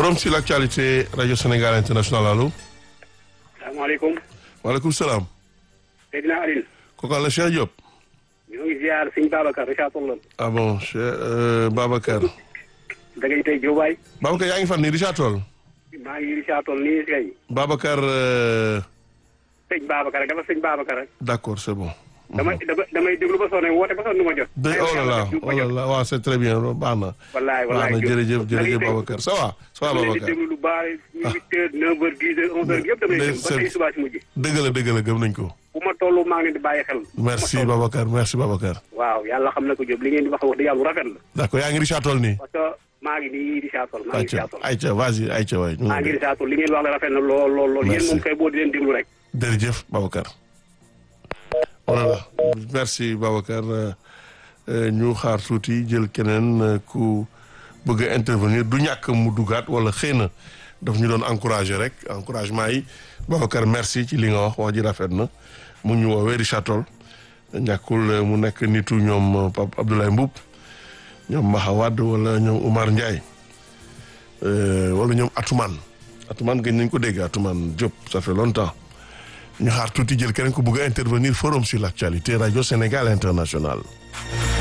forum sur l'actualité radio Sénégal international allo. salaamaaleykum. waaleykum salaam. Seydina Aline. kooku la Cheikh Diop. ñoo ngi ziar sëñ Babacar Richard Toll. ah bon Cheikh Babacar. da ngay tey Diobaye. Babacar yaa ngi fan nii Richard Toll. maa ngi Richard Toll nii kay. Babacar. sëñ Babacar rek dafa sëñ Babacar rek. d'accord c'est bon. damay damay déglu ba sonné woote ba sonn du ma jot. de oh là là oh là là waaw c'est très bien baax na. wallaay baax wallaay na jërëjëf jërëjëf Babacar ça va ça va dama leen di Babacar. déglu lu baax huit heures neuf heures dix heures onze heures yëpp damay déglu ba tey subaa si mujj. dëgg la dëgg la gëm nañ ko. bu ma toll maa ngi leen di bàyyi xel. merci bu ma toll. Babacar merci Babacar. waaw yàlla xam na ko Diop li ngeen di wax wax dëgg yàlla lu rafet la. d'accord yaa ngi Richard Toll nii. parce que maa ngi nii Richard Toll maa ngi ayca Richard Toll. ayca vas-y ayca waay. ñu maa ngi ngi Richard Toll li ngeen di wax la rafet na lool lool lool. yéen Merci. moom kay boo di leen déglu rek. jërëjëf Babacar. voilà merci Babacar euh, euh, ñu xaar tuuti jël keneen euh, ku bëgg a intervenir du ñàkk mu dugaat wala xëy na daf ñu doon encourager rek encouragement yi Babacar merci ci li nga wax wax ji rafet na mu ñu woowee Richard Toll ñàkkul euh, mu nekk nitu ñoom euh, Pape Abdoulaye Mboup ñoom Maha Wade wala ñoom Oumar Ndiaye euh, wala ñoom Atoumane Atoumane gën nañ ko dégg Atoumane Diop ça fait longtemps ñu xaar tuuti jël keneen ku bëgg a intervenir forum sur l'actualité radio Sénégal international